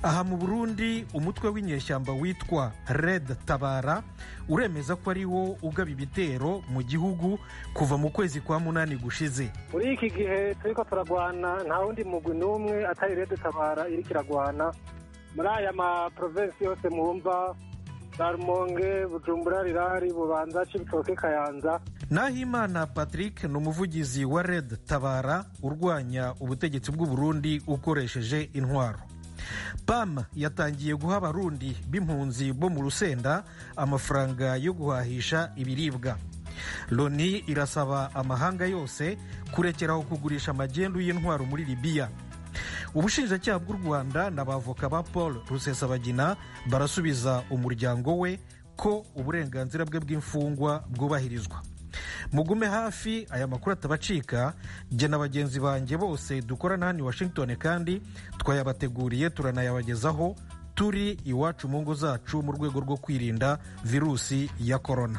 aha mu burundi umutwe w'inyeshyamba witwa red tabara uremeza ko ari wo ugaba ibitero mu gihugu kuva mu kwezi kwa munani gushize muri iki gihe turiko turagwana nta wundi mugwi n'umwe atari red tabara iriko iragwana muri aya maprovensi yose mwumva za rumonge bujumbura rirari bubanza cibitoke kayanza nahimana patrick ni umuvugizi wa red tabara urwanya ubutegetsi bw'u burundi ukoresheje intwaro pam yatangiye guha abarundi b'impunzi bo mu rusenda amafaranga yo guhahisha ibiribwa loni irasaba amahanga yose kurekeraho kugurisha amagendu y'intwaro muri libiya ubushinjacyaha bw'u rwanda n'abavoka ba paul rusesabagina barasubiza umuryango we ko uburenganzira bwe bw'imfungwa bwubahirizwa mugume hafi aya makuru atabacika jye na bagenzi banjye bose dukorana hano i washington kandi twayabateguriye turanayabagezaho turi iwacu mu ngo zacu mu rwego rwo kwirinda virusi ya korona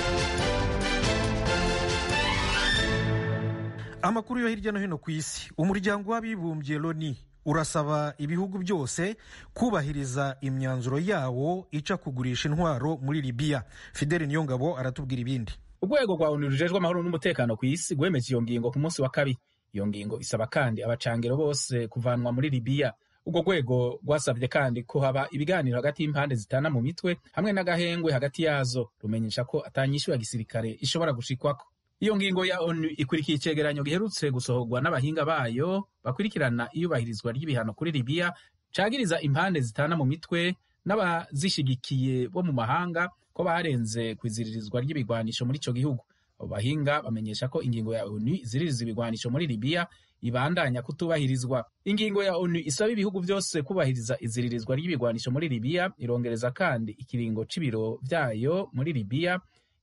amakuru yo hirya no hino ku isi umuryango w'abibumbye loni urasaba ibihugu byose kubahiriza imyanzuro yawo ica kugurisha intwaro muri libiya fideli niyongabo aratubwira ibindi urwego rwa onu rujejwe amahoro n'umutekano ku isi rwemeje iyo ngingo ku munsi wa kabiri iyo ngingo isaba kandi abacangiro bose kuvanwa muri libiya urwo rwego rwasabye kandi ko haba ibiganiro hagati y'impande zitana mu mitwe hamwe n'agahengwe hagati yazo rumenyesha ko atanyishu ya gisirikare ishobora gushikwako iyo ngingo ya onu ikurikiye icegeranyo giherutse gusohorwa n'abahinga bayo bakurikirana iyubahirizwa ry'ibihano kuri libiya cagiriza impande zitana mu mitwe n'abazishigikiye bo mu mahanga ko barenze ku iziririzwa ry'ibigwanisho muri ico gihugu abo bahinga bamenyesha ko ingingo ya onu iziririza ibigwanisho muri libiya ibandanya kutubahirizwa ingingo ya onu isaba ibihugu byose kubahiriza iziririzwa ry'ibigwanisho muri libiya irongereza kandi ikiringo c'ibiro vyayo muri libiya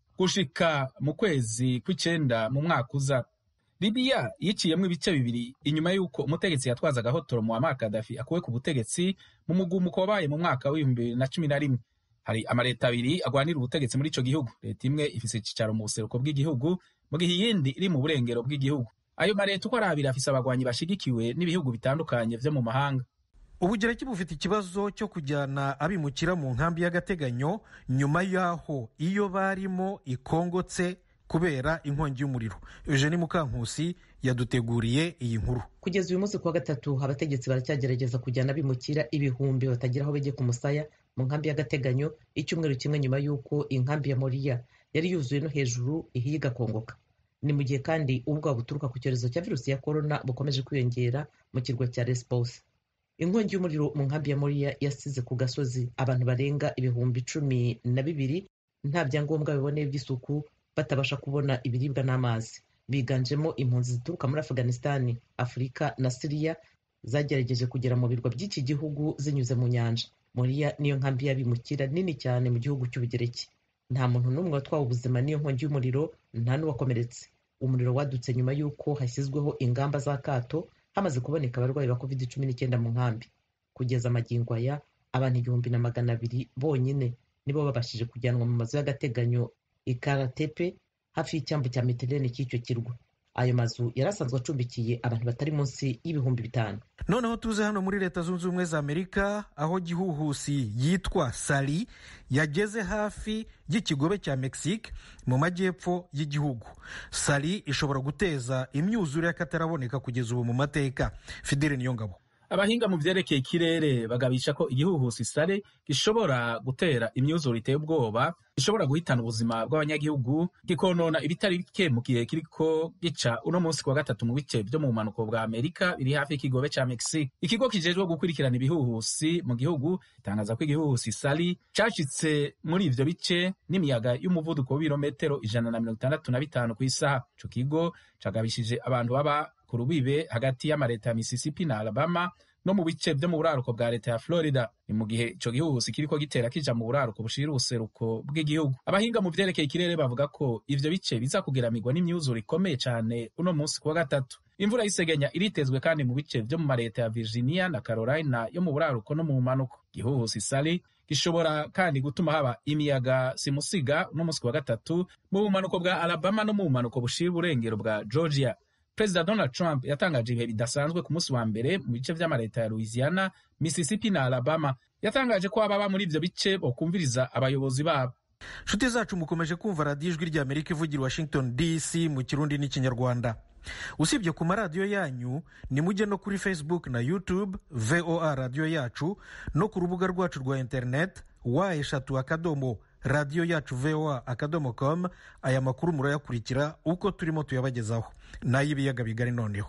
gushika mu kwezi kw'icenda mu mwaka uza libiya yiciyemwo ibice bibiri inyuma y'uko umutegetsi yatwazaga hotoro muammar kadafi akuwe ku butegetsi mu mugumuko wabaye mu mwaka w'ibihumbi bibiri na cumi na rimwe hari amaleta abiri agwanira ubutegetsi muri ico gihugu leta imwe ifise icicaro mu buseruko bw'igihugu mu gihe iyindi iri mu burengero bw'igihugu ayo maleta uko ari abiri afise abagwanyi bashigikiwe n'ibihugu bitandukanye vyo mu mahanga ubugereki bufite ikibazo cyo kujyana abimukira mu nkambi y'agateganyo nyuma y'aho iyo barimo ikongotse kubera inkongi y'umuriro eugenie mukankusi yaduteguriye iyi nkuru kugeza uyu munsi kuwa gatatu abategetsi baracyagerageza kujyana abimukira ibihumbi batagira aho bajya ku musaya mu nkambi y'agateganyo icyumweru kimwe nyuma y'uko inkambi ya moriya yari yuzuye no hejuru ihiye igakongoka ni mu gihe kandi ubwoba buturuka ku cyorezo cya virusi ya korona bukomeje kwiyongera mu kirwa cya lesbos inkongi y'umuriro mu nkambi ya moriya yasize ku gasozi abantu barenga ibihumbi cumi na bibiri nta byangombwa biboneye by'isuku batabasha kubona ibiribwa n'amazi biganjemo impunzi zituruka muri afghanistan afurika na siriya zagerageje kugera mu birwa by'iki gihugu zinyuze mu nyanja moriya niyo nkambi y'abimukira nini cyane mu gihugu cy'ubugereki nta muntu n'umwe watwawe ubuzima n'iyo nkongi y'umuriro nta n'uwakomeretse umuriro wadutse nyuma y'uko hashyizweho ingamba z'akato hamaze kuboneka abarwayi ba covid cumi n'icyenda mu nkambi kugeza amagingo aya abantu igihumbi na magana abiri bonyine nibo babashije kujyanwa mu mazu y'agateganyo ikaratepe hafi y'icyambu cya meterene cy'icyo kirwa ayo mazu yari asanzwe acumbikiye abantu batari munsi y'ibihumbi bitanu noneho tuze hano muri leta zunze ubumwe za amerika aho gihuhusi yitwa sari yageze hafi y'ikigobe cya mexique mu majyepfo y'igihugu sari ishobora guteza imyuzure y'akataraboneka kugeza ubu mu mateka fidele niyongabo abahinga mu vyerekeye ikirere bagabisha ko igihuhusi sare gishobora gutera imyuzure iteye ubwoba gishobora guhitana ubuzima bw'abanyagihugu kikonona ibitari bike mu gihe kiriko gica uno munsi kuwa gatatu mu bice vyo mu bumanuko bwa amerika biri hafi y'ikigobe ca mexique ikigo kijejwe gukurikirana ibihuhusi mu gihugu gitangaza ko igihuhusi sari cashitse muri ivyo bice n'imiyaga y'umuvuduko w'ibirometero ijana na mirongo itandatu na bitanu ku isaha ico kigo cagabishije abantu baba ku rubibe hagati y'amareta ya mississippi na alabama no mu bice vyo mu buraruko bwa leta ya florida ni mu gihe ico gihuhusi kiriko gitera kija mu buraruko bushira ubuseruko bw'igihugu abahinga mu vyerekeye ikirere bavuga ko ivyo bice biza kugeramirwa n'imyuzure ikomeye cane uno munsi kuwa gatatu imvura y'isegenya iritezwe kandi mu bice vyo mu mareta ya virginia na carolina yo mu buraruko no mu manuko gihuhusi sali gishobora kandi gutuma haba imiyaga simusiga uno munsi kuwa gatatu mu bumanuko bwa alabama no mu bumanuko bushira uburengero bwa georgia perezida donald trump yatangaje ibihe bidasanzwe ku munsi wa mbere mu bice vy'amaleta ya louisiana mississippi na alabama yatangaje ko ababa muri ivyo bice bokumviriza abayobozi babo nshuti zacu mukomeje kumva radiyo ijwi rya amerika ivugira washington dc mu kirundi n'ikinyarwanda usibye ku maradiyo yanyu nimujye no kuri facebook na youtube voa radiyo yacu no ku rubuga rwacu rwa internet wa eshatu akadomo radiyo yacu voa akadomo com aya makuru murayakurikira uko turimo tuyabagezaho n'ay'ibiyaga bigari noneho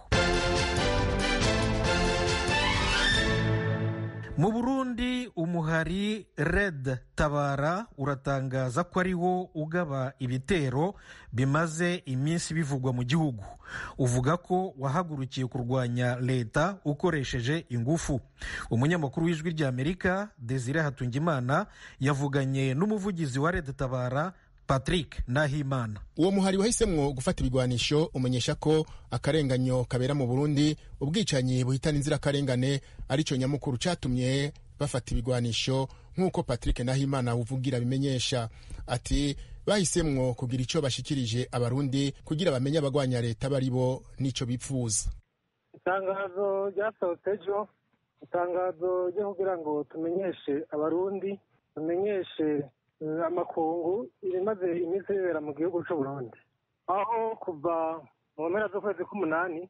mu burundi umuhari red tabara uratangaza ko ariwo ugaba ibitero bimaze iminsi bivugwa mu gihugu uvuga ko wahagurukiye kurwanya leta ukoresheje ingufu umunyamakuru w'ijwi rya amerika desire hatungimana yavuganye n'umuvugizi wa red tabara patrick nahimana uwo muhari wahisemwo gufata ibigwanisho umenyesha ko akarenganyo kabera mu burundi ubwicanyi buhitana inzirakarengane arico nyamukuru catumye bafata ibigwanisho nk'uko patrick nahimana uvugira bimenyesha ati bahisemwo kugira ico bashikirije abarundi kugira bamenye abagwanya leta bari bo n'ico bipfuza itangazo ryasohotse ejo itangazo ryo kugira ngo tumenyeshe abarundi tumenyeshe amakungu ibimaze iminsi bibera mu gihugu cy'u Burundi aho kuva mu mpera z'ukwezi k'umunani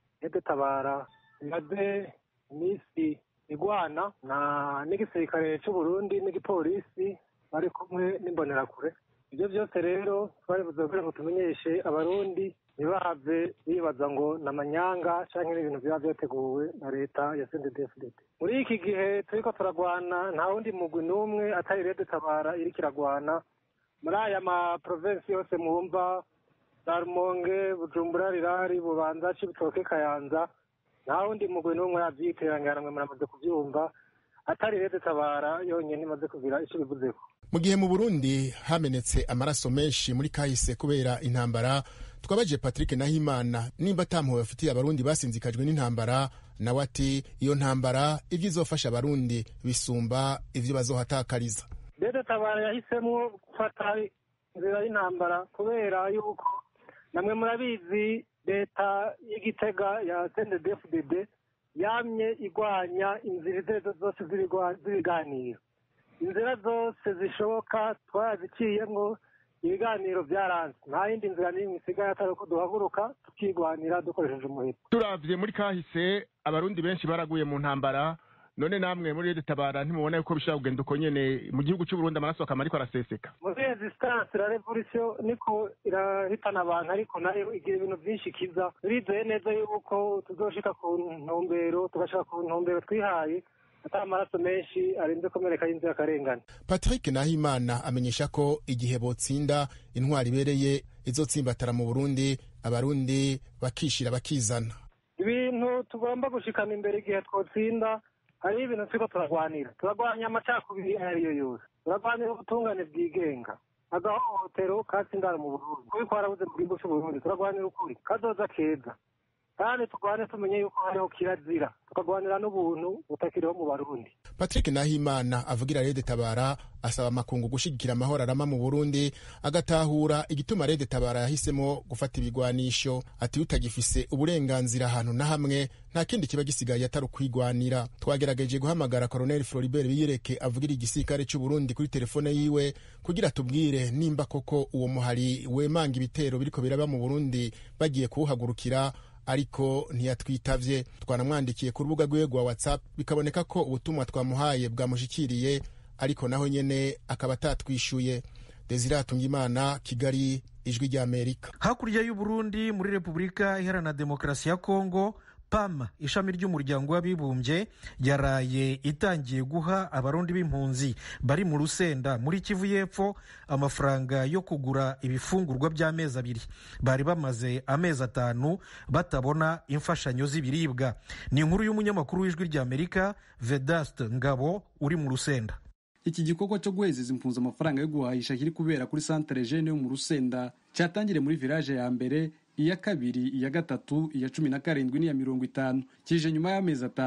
tabara imaze iminsi igwana na n'igisirikare cy'u Burundi n'igipolisi bari kumwe n'imbonerakure ibyo byose rero twaribuze kugira ngo tumenyeshe abarundi ntibahave bibaza ngo ni amanyanga cyangwa n'ibintu biba byateguwe na leta ya sendedefudede muri iki gihe turiko turagwana nta wundi mugwi n'umwe atari rede tabara iriko iragwana muri aya maprovensi yose mwumva za rumonge bujumbura rirari bubanza cibitoke kayanza nta wundi mugwi n'umwe yavyiterangana mwe muramaze kuvyumva atari rede tabara yonyene imaze kugira ico bivuzeko mu gihe mu burundi hamenetse amaraso menshi muri kahise kubera intambara twabaje patrick nahimana nimba atampuwe bafitiye abarundi basinzikajwe n'intambara nawe ati iyo ntambara ibyo izofasha abarundi bisumba ibyo bazohatakariza rero tabara yahisemo gufata inzira y'intambara kubera yuko namwe murabizi leta y'igitega ya sendedefudede yamye igwanya inzira izo arizo zose z'ibiganiro inzira zose zishoboka twaraziciyemo ibiganiro byaranze nta yindi nzira n'imwe isigaye atari uko duhaguruka tukigwanira dukoresheje umuheto turavye muri kahise abarundi benshi baraguye mu ntambara none namwe muri rede tabara ntimubona yuko bishobora kugenda uko nyene mu gihugu c'uburundi amaraso akama ariko araseseka muri resistance la revolution niko irahitana abantu ariko nayo igira ibintu vyinshi kiza turizeye neza yuko tuzoshika ku ntumbero tugashika ku ntumbero twihaye atari amaraso menshi arenze komereka y'inzirakarengane patrick nahimana amenyesha ko igihe botsinda intwari ibereye izotsimbatara mu burundi abarundi bakishira bakizana ibintu tugomba gushikana imbere igihe twotsinda hariho ibintu turiko turagwanira turagwanya amacakubiri ayo ariyo yose turagwanira ubutungane bwigenga agahohotero katsindana mu burundi kubi kwarabuze mu gihugu c'uburundi turagwanira ukuri kazoza keza kandi turwane tumenye yuko hariho kirazira tukagwanira n'ubuntu butakiriho mu barundi patrick nahimana avugira rede tabara asaba amakungu gushigikira amahoro arama mu burundi agatahura igituma rede tabara yahisemo gufata ibigwanisho ati utagifise uburenganzira ahantu na hamwe nta kindi kiba gisigaye atari ukwigwanira twagerageje guhamagara colonel floribert biyereke avugira igisirikare c'uburundi kuri telefone yiwe kugira tubwire nimba koko uwo muhari wemanga ibitero biriko biraba mu burundi bagiye kuwuhagurukira ariko ntiyatwitavye twanamwandikiye ku rubuga rwiwe rwa whatsapp bikaboneka ko ubutumwa twamuhaye bwamushikiriye ariko naho nyene akaba atatwishuye desire hatungimana kigali ijwi rya amerika hakurya y'uburundi muri repubulika iharanira demokarasi ya kongo pam ishami ry'umuryango w'abibumbye yaraye itangiye guha abarundi b'impunzi bari mu rusenda muri kivu y'epfo amafaranga yo kugura ibifungurwa by'amezi abiri bari bamaze amezi atanu batabona imfashanyo z'ibiribwa ni inkuru y'umunyamakuru w'ijwi ry'amerika vedaste ngabo uri mu rusenda iki gikorwa cyo guhezeza impunzi amafaranga yo guhahisha kiri kubera kuri santere jene yo mu rusenda cyatangiriye muri village ya mbere iya kabiri iya gatatu iya cumi na karindwi n'iya mirongo itanu kije nyuma y'amezi atanu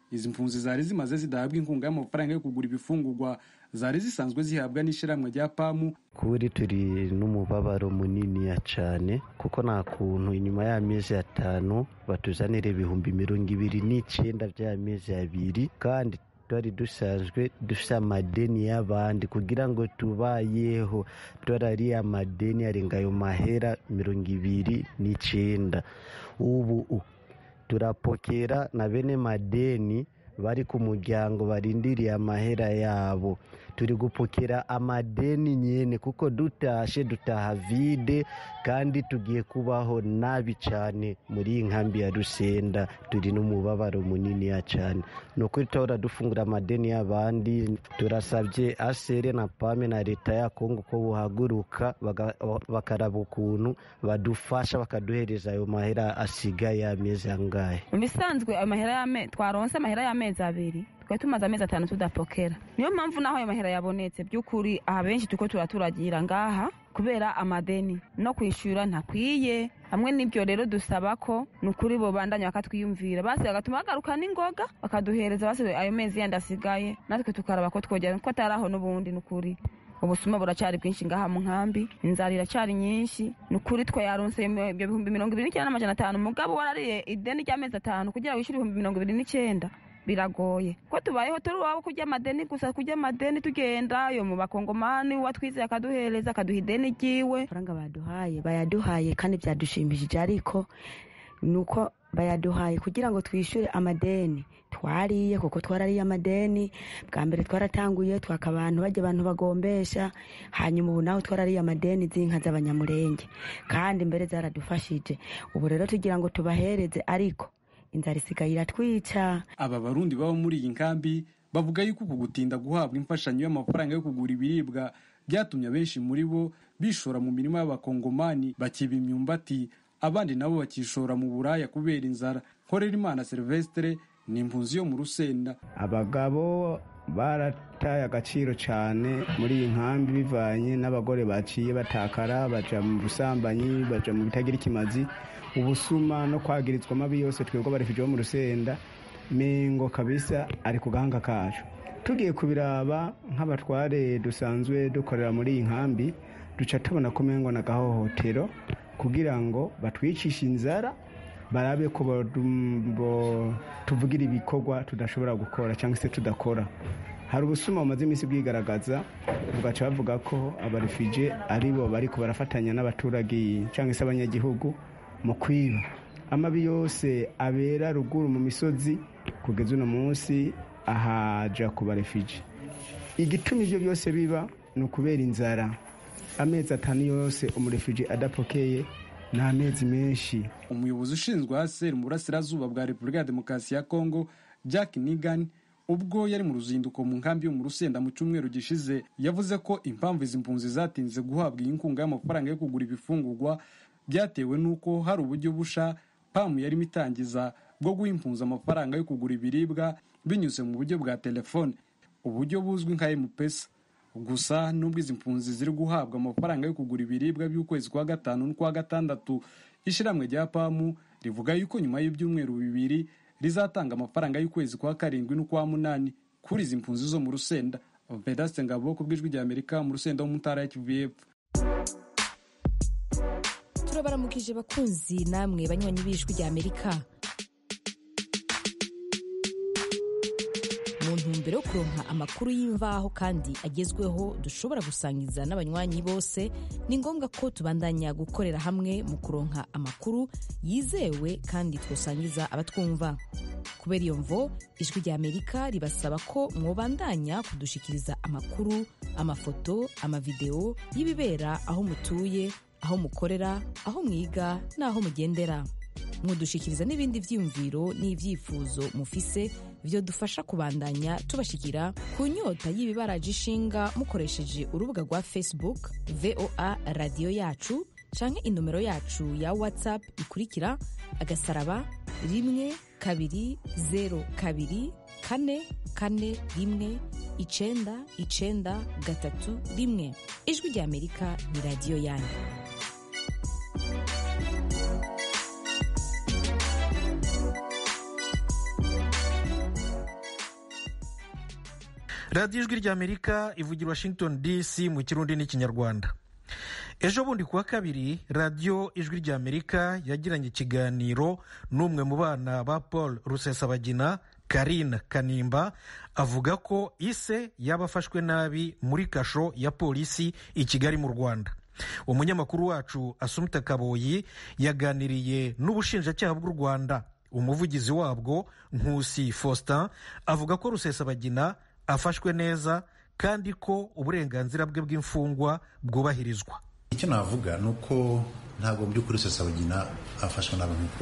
izi mpunzi zari zimaze zidahabwa inkunga y'amafaranga yo kugura ibifungurwa zari zisanzwe zihabwa n'ishyirahamwe rya pamu kuri turi n'umubabaro munini cyane kuko nta kuntu inyuma y'amezi atanu batuzanira ibihumbi mirongo ibiri n'icyenda by'amezi abiri kandi twari dusanzwe dufite amadeni y'abandi kugira ngo tubayeho dore amadeni arenga ayo mahera mirongo ibiri n'icyenda ubu turapokera na bene madeni bari ku muryango barindiriye amahera yabo turi gupokera amadeni nyine kuko dutashe dutaha vide kandi tugiye kubaho nabi cyane muri iyi nkambi ya rusenda turi n'umubabaro munini cyane ni ukuri tuhora dufungura amadeni y'abandi turasabye asere na pame na leta ya kongo ko buhaguruka bakaraba ukuntu badufasha bakaduhereza ayo mahera asigaye amezi angahe mu bisanzwe twaronse amahera y'amezi abiri twari tumaze amezi atanu tudapokera niyo mpamvu naho ayo mahera yabonetse by'ukuri aha benshi tuko turaturagira ngaha kubera amadeni no kwishyura ntakwiye hamwe n'ibyo rero dusaba ko ni ukuri bo bandanya bakatwiyumvira basi bagatuma bagaruka n'ingoga bakaduhereza basi ayo mezi yandi asigaye natwe tukaraba ko twogera ko atari aho n'ubundi ni ukuri ubusuma buracyari bwinshi ngaha mu nkambi inzara iracyari nyinshi ni ukuri twe yaronse ibyo bihumbi mirongo ibiri n'icyenda n'amajana atanu umugabo warariye ideni ry'amezi atanu kugira ngo wishyure ibihumbi mirongo ibiri n'icyenda biragoye ko tubayeho turi iwabo kurya amadeni gusa kurya amadeni tugenda yo mu bakongomani uwatwizeye akaduhereza akaduha ideni ryiwe amafaranga baduhaye bayaduhaye kandi byadushimishije ariko ni uko bayaduhaye kugira ngo twishyure amadeni twariye kuko twarariye amadeni bwa mbere twaratanguye twaka abantu bajya abantu bagombesha hanyuma ubu naho twarariye amadeni z'inka z'abanyamurenge kandi mbere zaradufashije ubu rero tugira ngo tubahereze ariko inzara isigaye iratwica aba barundi baba muri iyi nkambi bavuga yuko uku gutinda guhabwa imfashanyo y'amafaranga yo kugura ibiribwa byatumye abenshi muri bo bishora mu mirima y'abakongomani bakiba imyumbati abandi nabo bakishora mu buraya kubera inzara nkorera imana silvestre ni impunzi yo mu rusenda abagabo barataye agaciro cyane muri iyi nkambi bivanye n'abagore baciye batakara baja mu busambanyi baja mu bitagira ikimazi ubusuma no kwagirizwa amabi yose twebwe abarefije bo mu rusenda mengo kabisa ari ku gahanga kacu tugiye kubiraba nk'abatware dusanzwe dukorera muri iyi nkambi duca tubona ko mengo na gahohotero kugira ngo batwicishe inzara barabe ko tuvugira ibikorwa tudashobora gukora cyangwa se tudakora hari ubusuma bumaze iminsi bwigaragaza bugaca bavuga ko abarefije ari bo bari barafatanya n'abaturage cyangwa se abanyagihugu mu kwiba amabi yose abera ruguru mu misozi kugeza uno munsi ahaja ku barefije igituma ibyo byose biba ni ukubera inzara amezi atanu yose umurefije adapokeye ni amezi menshi umuyobozi ushinzwe haseri mu burasirazuba bwa repubulika ya demokarasi ya kongo jack nigan ubwo yari mu ruzinduko mu nkambi yo mu rusenda mu cyumweru gishize yavuze ko impamvu izi mpunzi zatinze guhabwa iyi nkunga y'amafaranga yo kugura ibifungurwa byatewe n'uko hari uburyo busha pamu yarimo itangiza bwo guha impunzi amafaranga yo kugura ibiribwa binyuze mu buryo bwa telefone uburyo buzwi nka emupesa gusa nubwo izi mpunzi ziri guhabwa amafaranga yo kugura ibiribwa by'ukwezi kwa gatanu n'ukwa gatandatu ishyirahamwe rya pamu rivuga yuko nyuma y'ibyumweru bibiri rizatanga amafaranga y'ukwezi kwa karindwi n'ukwa munani kuri izi mpunzi zo mu rusenda vedaste ngabo ku bw'ijwi rya amerika mu rusenda wo mu ntara ya kivu y'epfo turabaramukije bakunzi namwe banywanyi b'ijwi rya amerika mu ntumbero yo kuronka amakuru y'imvaho kandi agezweho dushobora gusangiza n'abanywanyi bose ni ngombwa ko tubandanya gukorera hamwe mu kuronka amakuru yizewe kandi twosangiza abatwumva kubera iyo mvo ijwi rya amerika ribasaba ko mwobandanya kudushikiriza amakuru amafoto amavideo y'ibibera aho mutuye aho mukorera aho mwiga n'aho mugendera mudushikiriza n'ibindi byiyumviro n'ibyifuzo mufise byo dufasha kubandanya tubashikira ku nyota y'ibibaraje ishinga mukoresheje urubuga rwa facebook voa radiyo yacu canke inomero yacu ya whatsapp ikurikira agasaraba rimwe kabiri zero kabiri kane kane rimwe icenda icenda gatatu rimwe ijwi rya amerika ni radiyo yanyu radiyo ijwi ry'amerika ivugira washington dc mu kirundi n'ikinyarwanda ejo bundi kuwa kabiri radiyo ijwi ry'amerika yagiranye ikiganiro n'umwe mu bana ba paul rusesabagina karine kanimba avuga ko ise yaba afashwe nabi muri kasho ya polisi i kigali mu rwanda umunyamakuru wacu asumita kaboyi yaganiriye n'ubushinjacyaha bw'u rwanda umuvugizi wabwo nkusi faustin avuga ko rusesabagina afashwe neza kandi ko uburenganzira bwe bw'imfungwa bwubahirizwa icyo navuga ni uko ntabwo mu by'ukuri rusesabagina afashwe nabi nk'uko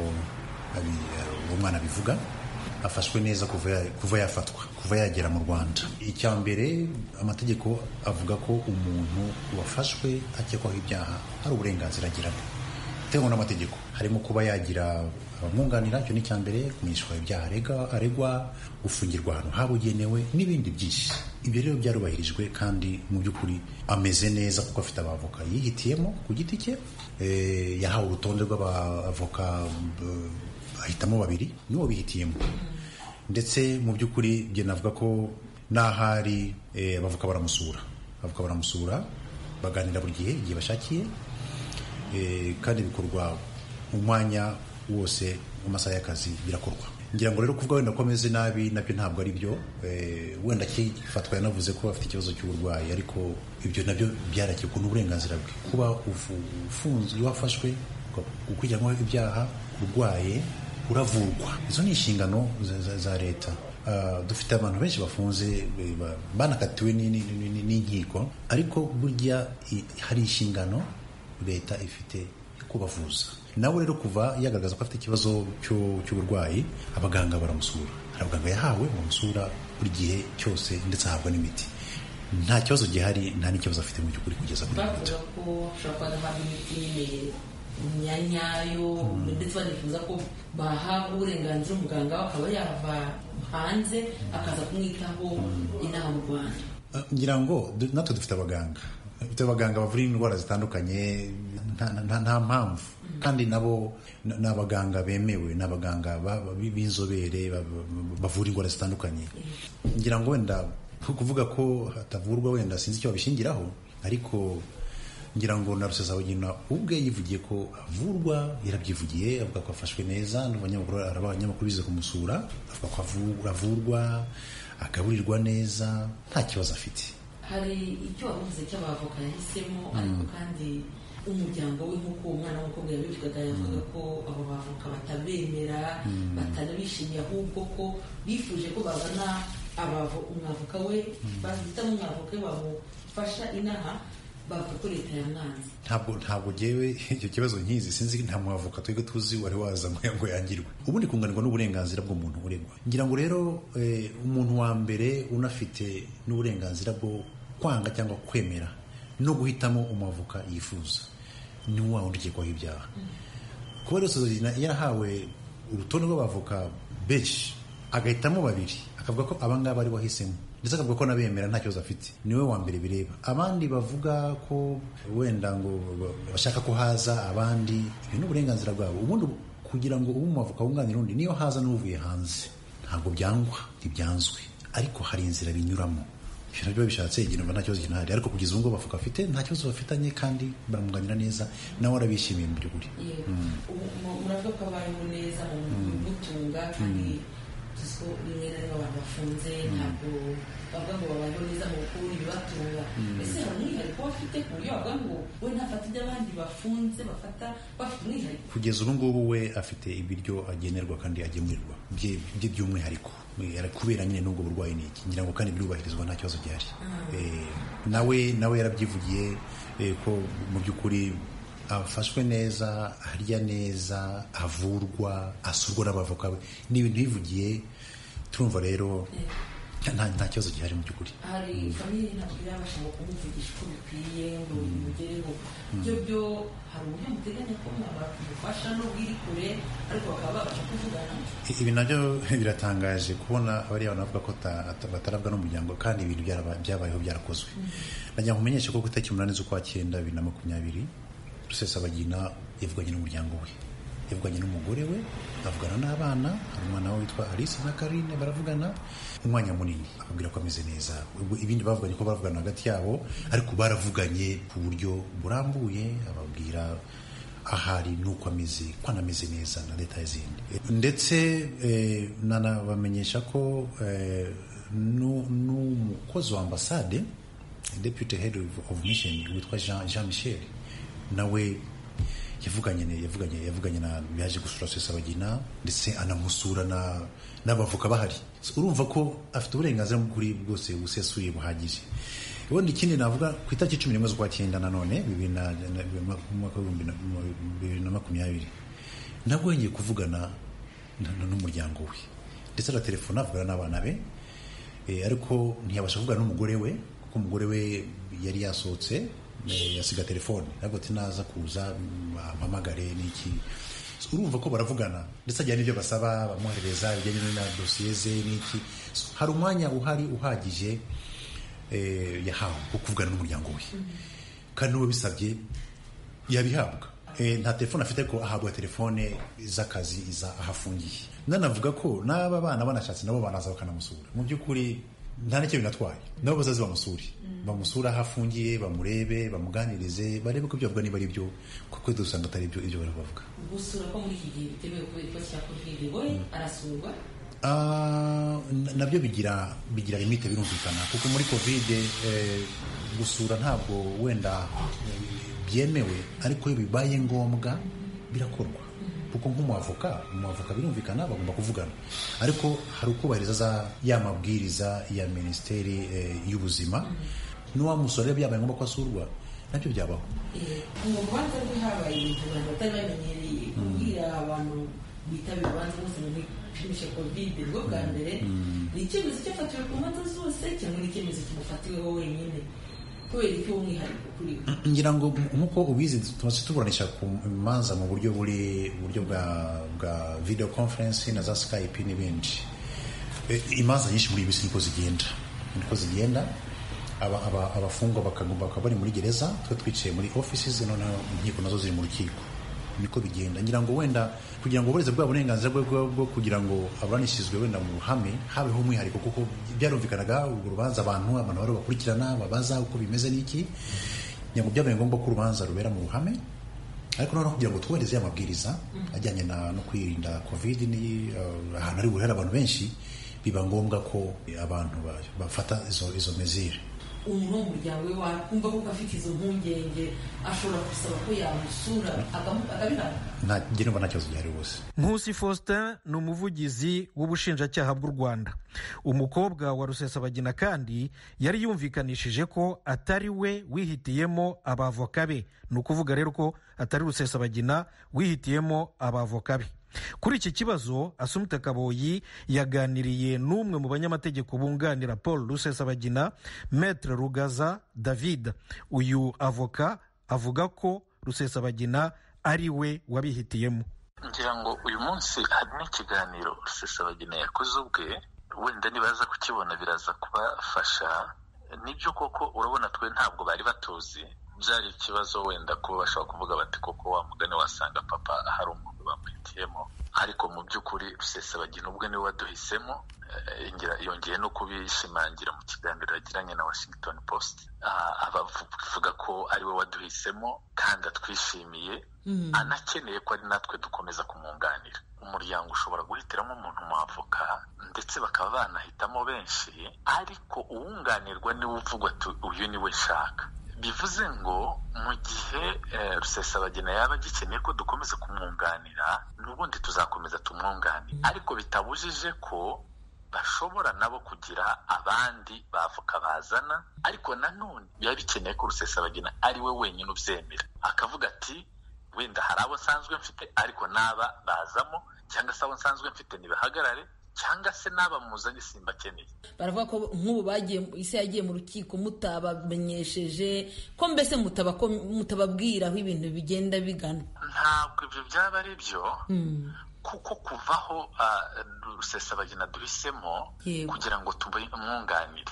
uwo mwana abivuga afashwe neza kuva yafatwa kuva yagera mu rwanda icya mbere amategeko avuga ko umuntu wafashwe akekwaho ibyaha hari uburenganzira agira bitewe n'amategeko harimo kuba yagira abamwunganira icyo ni icya mbere kumenyeshwa ibyaha aregwa gufungirwa ahantu habugenewe n'ibindi byinshi ibyo rero byarubahirijwe kandi mu by'ukuri ameze neza kuko afite abavoka yihitiyemo ku giti cye yahawe urutonde rw'abavoka ahitamo babiri nibo bihitiyemo ndetse mu by'ukuri njye navuga ko n'ahari abavoka baramusura abavoka baramusura baganira buri gihe igihe bashakiye kandi bikorwa mu mwanya wose mu masaha y'akazi birakorwa ngira ngo rero kuvuga wenda ko ameze nabi nabyo ntabwo ari byo wenda akifatwa yanavuze ko afite ikibazo cy'uburwayi ariko ibyo nabyo byarakirwa n'uburenganzira bwe kuba ufunzwe iyo wafashwe gukurikiranwaho ibyaha urwaye uravurwa izo ni inshingano za leta dufite abantu benshi bafunze banakatiwe n'inkiko ariko burya hari inshingano leta ifite yo kubavuza nawe rero kuva yagaragaza ko afite ikibazo cy'uburwayi abaganga baramusura hari abaganga yahawe bamusura buri gihe cyose ndetse ahabwa n'imiti nta kibazo gihari nta n'ikibazo afite mu by'ukuri kugeza kuri bavuga ko ashobora kuba adahabwa imiti nyine nyanyayo ndetse banifuza ko bahabwa uburenganzira umuganga akaba yava hanze akaza kumwitaho inaha mu rwanda ngira ngo natwe dufite abaganga dufite abaganga bavura indwara zitandukanye nta mpamvu kandi nabo ni abaganga bemewe ni abaganga b'inzobere bavura indwara zitandukanye ngira ngo wenda kuvuga ko hatavurwa wenda sinzi icyo babishingiraho ariko ngira ngo na rusesabagina ubwe yivugiye ko avurwa yarabyivugiye avuga ko afashwe neza abanyamakuru bize kumusura avuga ko avurwa agaburirwa neza nta kibazo afite hari icyo wavuze cy'abavoka yahisemo ariko kandi umuryango we nk'uko umwana w'umukobwa yabivugaga yavuga ko abo bavoka batabemera batanabishimiye ahubwo ko bifuje ko babona umwavoka we bahitamo umwavoka we bamufasha inaha bavuga ko leta yamwanze ntabwo ntabwo ngewe icyo kibazo nkizi sinzi nta mwavoka twebwe tuzi wari waza ngo yangirwe ubundi kunganirwa n'uburenganzira bw'umuntu uregwa ngira ngo rero umuntu wa mbere unafite n'uburenganzira bwo kwanga cyangwa kwemera no guhitamo umwavoka yifuza ni wa wundi ukekwaho ibyaha kuba rero yarahawe urutonde rw'abavoka benshi agahitamo babiri akavuga ko abangaba ari wahisemo ndetse akavuga ko nabemera nta kibazo afite niwe wa mbere bireba abandi bavuga ko wenda ngo bashaka ko haza abandi ibi ni uburenganzira bwabo ubundi kugira ngo ube umwavoka wunganira undi niyo haza n'uvuye hanze ntabwo byangwa ntibyanzwe ariko hari inzira binyuramo ibyo nabyo bishatse igihe nta kibazo kinahari ariko kugeza ubu ngubu bavuga afite nta kibazo bafitanye kandi baramwunganira neza nawe arabishimiye mu by'ukuri muravuga ko abayeho neza mu gutunga kandi ko rimwe na rimwe abantu bafunze ntabwo bavuga ngo babayeho neza mu gukura ibibatunga ese hari umwihariko bafite ku buryo bavuga ngo we ntafata ibyo abandi bafunze bafata bafite umwihariko kugeza ubu ngubu we afite ibiryo agenerwa kandi agemurirwa bye by'umwihariko kubera nyine n'ubwo burwayi ni iki ngira ngo kandi birubahirizwa nta kibazo gihari nawe nawe yarabyivugiye ko mu by'ukuri afashwe neza arya neza avurwa asurwa n'abavoka be ni ibintu bivugiye turumva rero nta kibazo gihari mu by'ukuri hari famiye ntabwo irabasha ngo kumuvugisha uko bikwiye ngo bimugereho ibyo byo hari uburyo muteganya ko mwamufasha n'ubwo iri kure ariko bakaba babasha kuvugana ibi nabyo biratangaje kubona bariya bantu bavuga ko batarabwa n'umuryango kandi ibintu byabayeho byarakozwe nagira ngo umenyeshe ko ku itariki umunani z'ukwa cyenda bibiri na makumyabiri rusesabagina yavuganye n'umuryango we yavuganye n'umugore we avugana n'abana hari umwana we witwa alice na karine baravugana umwanya munini ababwira ko ameze neza ibindi bavuganye ko baravugana hagati yabo ariko baravuganye ku buryo burambuye ababwira ahari nuko ameze ko anameze neza na leta y'izindi ndetse eh, nanabamenyesha ko eh, n'umukozi wa ambasade deputy head of, of mission witwa jean, jean michel nawe yavuganye yavuganye yavuganye na yaje gusura Sesabagina ndetse anamusura na n'abavoka bahari urumva ko afite uburenganzira bw'ukuri bwose busesuye buhagije ubundi ikindi navuga ku itariki cumi n'imwe z'ukwa cyenda nanone bibiri na mwaka w'ibihumbi bibiri na makumyabiri nabwo yongeye kuvugana n'umuryango we ndetse na telefone avugana n'abana be ariko ntiyabasha kuvugana n'umugore we kuko umugore we yari yasohotse yasiga telefone ntabwo naza kuza bampamagare n'iki urumva ko baravugana ndetse ajyana n'ibyo basaba bamwoherereza ibijyanye na dosiye ze n'iki hari umwanya uhari uhagije yahawe wo kuvugana n'umuryango we kandi n'uwo bisabye yabihabwa nta telefone afite ariko ahabwa telefone z'akazi iza ahafungiye nanavuga ko n'aba bana banashatse nabo banaza bakanamusura mu by'ukuri nta n'icyo binatwaye nabo bazaze bamusure bamusura aho afungiye bamurebe bamuganirize barebe ko ibyo bavuga niba ari byo kuko dusanga atari byo ibyo bari bavuga gusura ko muri iki gihe bitemewe kubera ikibazo cya kovide we arasurwa nabyo bigira bigira limite birumvikana kuko muri kovide gusura ntabwo wenda byemewe ariko iyo bibaye ngombwa birakorwa kuko nk'umuavoka umuavoka birumvikana bagomba kuvugana ariko hari ukubahiriza za ya mabwiriza ya minisiteri y'ubuzima n'uwamusora rero byabaye ngombwa ko asurwa nabyo byabaho mu rubanza rwe habaye ibintu abantu batari bamenyereye kubwira abantu bitabira urubanza bose ngo bipimishe kovide bwo bwa mbere ni icyemezo cyafatiwe ku manza zose cyangwa ni icyemezo kimufatiweho wenyine kubera iki umwihariko kuri we ngira ngo nk'uko ubizi tumaze tuburanisha ku manza mu buryo buri buryo bwa bwa video conference na za skype n'ibindi imanza nyinshi muri iyi minsi niko zigenda niko zigenda abafungwa bakagomba bakaba bari muri gereza twe twicaye muri offices noneho inkiko nazo ziri mu rukiko niko bigenda ngira ngo wenda kugira ngo uburezi bwa burenganzira bwe bwo kugira ngo aburanishirizwe wenda mu ruhame habeho umwihariko kuko byarumvikanaga urwo rubanza abantu abantu bari bakurikirana babaza uko bimeze n'iki ngira ngo byabaye ngombwa ko urubanza rubera mu ruhame ariko noneho kugira ngo twubahirize ya mabwiriza ajyanye no kwirinda covid ni ahantu ari buhere abantu benshi biba ngombwa ko abantu bafata izo izo mezire umuntu wo mu muryango we wakumva ko afite izo mpungenge ashobora gusaba ko yamusura akabihabwa njye numva nta kibazo gihari rwose nkusi faustin ni umuvugizi w'ubushinjacyaha bw'u rwanda umukobwa wa rusesabagina kandi yari yumvikanishije ko atari we wihitiyemo abavoka be ni ukuvuga rero ko atari rusesabagina wihitiyemo abavoka be kuri iki kibazo asumita kaboyi yaganiriye n'umwe mu banyamategeko bunganira paul rusesabagina metre rugaza david uyu avoka avuga ko rusesabagina ari we wabihitiyemo ngira ngo uyu munsi hari n'ikiganiro rusesabagina yakoze ubwe wenda nibaza kukibona biraza kubafasha nibyo koko urabona twe ntabwo bari batuzi byari ikibazo wenda kuba bashobora kuvuga bati koko wa mugani wasanga papa hari umuntu bamuhitiyemo ariko mu by'ukuri rusesabagina ubwe niwe waduhisemo yongeye no kubishimangira mu kiganiro yagiranye na washington post abavuga ko ari we waduhisemo kandi atwishimiye anakeneye ko ari natwe dukomeza kumwunganira umuryango ushobora guhitiramo umuntu mwavoka ndetse bakaba banahitamo benshi ariko uwunganirwa niwe uvugwa uyu niwe nshaka bivuze ngo mu gihe rusesabagina yaba agikeneye ko dukomeza kumwunganira n'ubundi tuzakomeza tumwunganire ariko bitabujije ko bashobora nabo kugira abandi bavoka bazana ariko nanone biba bikeneye ko rusesabagina ari we wenyine ubyemera akavuga ati wenda hari abo nsanzwe mfite ariko n'aba bazamo cyangwa se abo nsanzwe mfite ntibahagarare cyangwa se n'aba muzanye simba akeneye baravuga ko nk'ubu bagiye isi yagiye mu rukiko mutabamenyesheje ko mbese mutababwira aho ibintu bigenda bigana ntabwo ibyo byaba ari byo kuko kuvaho rusesabagina duhisemo kugira ngo tumwunganire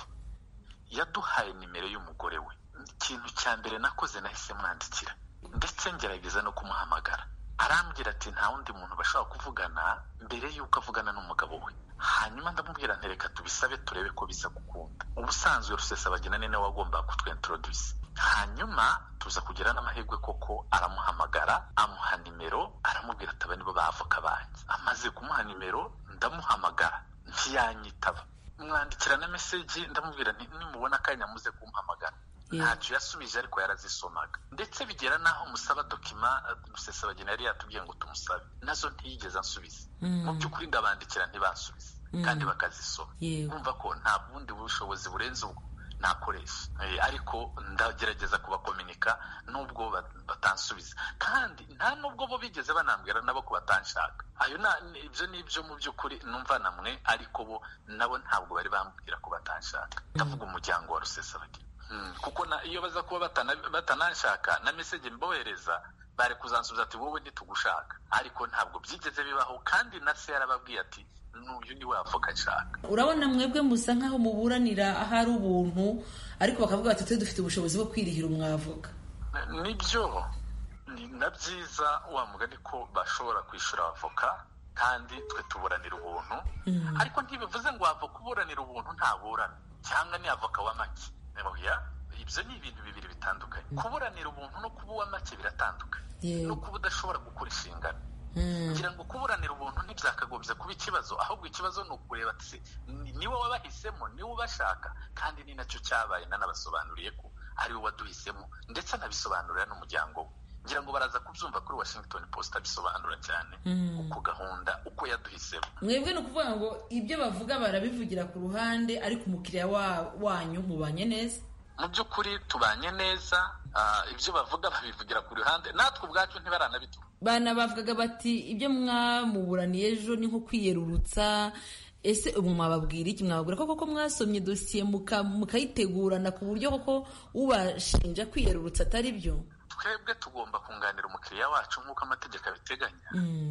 yaduhaye nimero y'umugore we ikintu cya mbere nakoze nahise mwandikira ndetse ngerageza no kumuhamagara arambwira ati nta wundi muntu bashobora kuvugana mbere y'uko avugana n'umugabo we hanyuma ndamubwira ntereka tubisabe turebe ko biza gukunda ubusanzwe rusesabagina ni nawe wagombaga kutwentroduce hanyuma tuza kugira n'amahirwe koko aramuhamagara amuha nimero aramubwira ati aba nibo bavoka banjye amaze kumuha nimero ndamuhamagara ntiyanyitaba mwandikira na meseji ndamubwira nti nimubona akanya muze kumpamagara ntacyo yasubije ariko yarazisomaga ndetse bigera n'aho musaba dokima rusesabagina yari yatubwiye ngo tumusabe nazo ntiyigeze ansubiza mu by'ukuri ndabandikira ntibansubize kandi bakazisoma bumva ko nta bundi bushobozi burenze ubwo nakoresha ariko ndagerageza kubakominika nubwo batansubiza kandi nta nubwo bo bigeze banambwira nabo ko batanshaka ayo ibyo ni ibyo mu by'ukuri numva namwe ariko bo nabo ntabwo bari bambwira ko batanshaka ndavuga umuryango wa rusesabagina kuko iyo baza kuba batananshaka na meseje mbohereza bari kuzansubiza ati wowe ntitugushaka ariko ntabwo byigeze bibaho kandi na se yarababwiye ati n'uyu ni we avoka nshaka urabona mwebwe musa nk'aho muburanira ahari ubuntu ariko bakavuga bati twe dufite ubushobozi bwo kwirihira umwavoka nibyo ni na byiza wa mugani ko bashobora kwishyura avoka kandi twe tuburanira ubuntu ariko ntibivuze ngo avoka uburanira ubuntu ntaburana cyangwa ni avoka wa make ibyo ni ibintu bibiri bitandukanye kuburanira ubuntu no kuba uwa make biratandukanye no kuba udashobora gukora inshingano ngira ngo kuburanira ubuntu ntibyakagombye kuba ikibazo ahubwo ikibazo ni ukureba ati niwe wabahisemo niwe ubashaka kandi ni nacyo cyabaye nanabasobanuriye ko ari we waduhisemo ndetse anabisobanurira n'umuryango we ngira ngo baraza kubyumva kuri washington post abisobanura cyane uko gahunda uko yaduhisemo mwebwe ni ukuvuga ngo ibyo bavuga barabivugira ku ruhande ariko umukiriya wanyu mubanye neza mu by'ukuri tubanye neza ibyo bavuga babivugira ku ruhande natwe ubwacu ntibaranabiduha bana bavugaga bati ibyo mwamuburaniye ejo ni nko kwiyerurutsa ese ubu mwababwira iki mwababwira ko koko mwasomye dosiye mukayitegurana ku buryo koko ubashinja kwiyerurutsa atari byo twebwe tugomba kunganira umukiriya wacu nk'uko amategeko abiteganya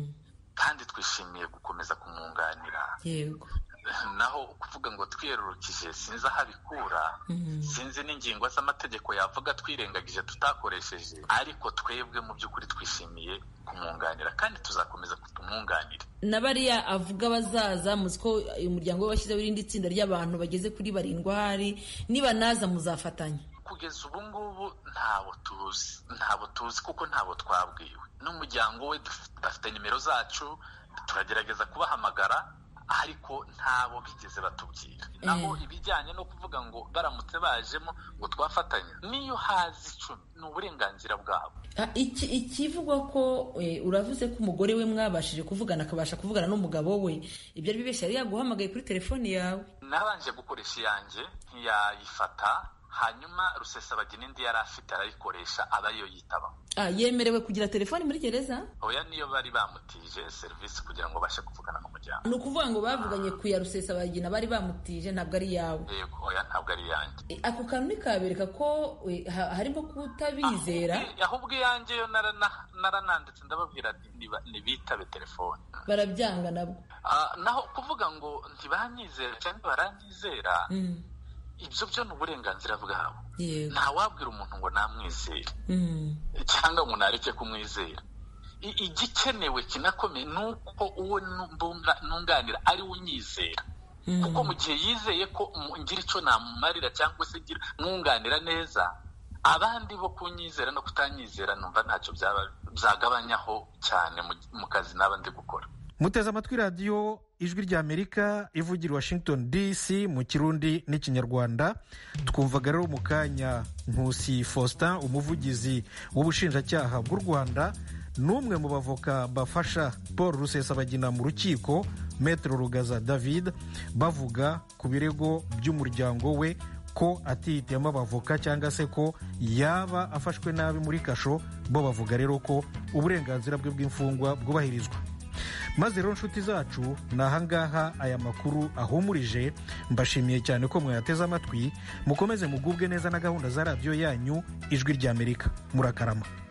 kandi twishimiye gukomeza kumwunganira yego naho kuvuga ngo twiyerurukije sinzi aho abikura sinzi n'ingingo z'amategeko yavuga twirengagije tutakoresheje ariko twebwe mu by'ukuri twishimiye kumwunganira kandi tuzakomeza tumwunganire na bariya avuga bazaza muzi ko umuryango we washyizeho irindi tsinda ry'abantu bageze kuri barindwi ahari niba naza muzafatanya kugeza ubu ngubu ntabo tuzi ntabo tuzi kuko ntabo twabwiwe n'umuryango we bafite nimero zacu turagerageza kubahamagara ariko ntabo bigeze batubwira naho ibijyanye no kuvuga ngo baramutse bajemo ngo twafatanya niyo hazi icumi ni uburenganzira bwabo ikivugwa ko uravuze ko umugore we mwabashije kuvugana akabasha kuvugana n'umugabo we ibyo ari bibeshya yari yaguhamagaye kuri telefoni yawe nabanje gukoresha iyanjye ntiyayifata hanyuma rusesabagina indi yari afite arayikoresha aba ariyo yitabaho yemerewe kugira telefoni muri gereza oya niyo bari bamutije serivisi kugira ngo babashe kuvugana n'umuryango ni ukuvuga ngo bavuganye ku ya rusesabagina bari bamutije ntabwo ari iyawe yego oya ntabwo ari iyanjye ako kantu nikabereka ko harimo kutabizera ahubwo iyanjye yo narananditse ndababwira ntibitabe telefoni barabyanga nabwo naho kuvuga ngo ntibanyizera cyangwa baranyizera ibyo byo ni uburenganzira bwabo ntawabwira umuntu ngo namwizere cyangwa ngo nareke kumwizera igikenewe kinakomeye ni uko uwo nunganira ari we unyizera kuko mu gihe yizeye ko ngira icyo namumarira cyangwa se mwunganira neza abandi bo kunyizera no kutanyizera numva ntacyo byagabanyaho cyane mu kazi naba ndi gukora muteze amatwi radiyo ijwi ry'amerika ivugira washington dc mu kirundi n'ikinyarwanda twumvaga rero mu kanya nkusi faustin umuvugizi w'ubushinjacyaha bw'u rwanda n'umwe mu bavoka bafasha paul rusesabagina mu rukiko metero rugaza david bavuga ku birego by'umuryango we ko atihitiyemo abavoka cyangwa se ko yaba afashwe nabi muri kasho bo bavuga rero ko uburenganzira bwe bw'imfungwa bwubahirizwa maze rero nshuti zacu ni ahangaha aya makuru ahumurije mbashimiye cyane ko mwayateze amatwi mukomeze mugubwe neza na gahunda za radiyo yanyu ijwi ry'amerika murakarama